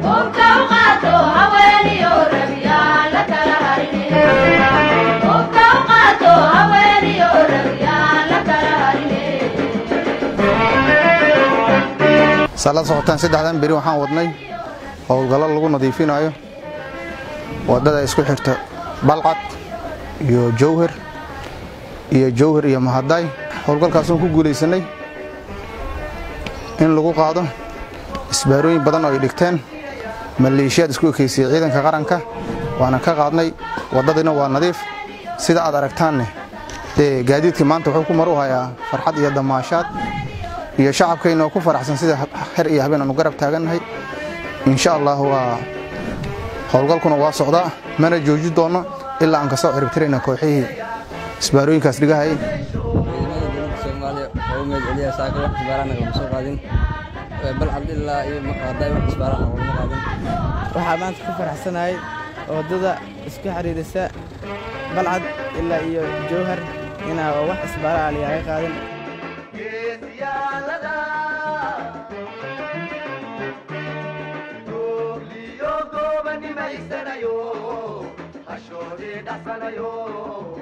saa la socotaan saddexdan beri waxaan wadnay howlgallo lagu nadiifinayo waddada isku xirta balcad iyo jowhar iyo jowhar iyo mahadaay howlgalkaasoo ku guulaysanay in lagu qaado isbaarooyin badan oo ay dhigteen maleeshiyaad isku ekeysiyey ciidanka qaranka waana ka qaadnay waddadiina waa nadiif sida aad aragtaanne dee gaadiidkii maanta wuxuu ku mar u hayaa farxad iyo damaashaad iyo shacabkayna oo ku faraxsan sida xer iyo habeen aanu garab taagannahay insha allah waa howlgalkuna waa socdaa mana jooji doonno ilaa aan ka soo ciribtirayna kooxihii isbaarooyinkaas dhigahayay soomaaliya oo meed celiya saaka wax isbaarana lama soo qaadin balcad ilaa iyo maqaaday wax isbaarana lama qaadin waxaa maanta ku faraxsanahay waddada isku xiriirisa balcad ilaa iyo jowhar inaa wax isbaara aan lagaga qaadin goobliyo goobanimaysanayo hashoodii dhacsanayo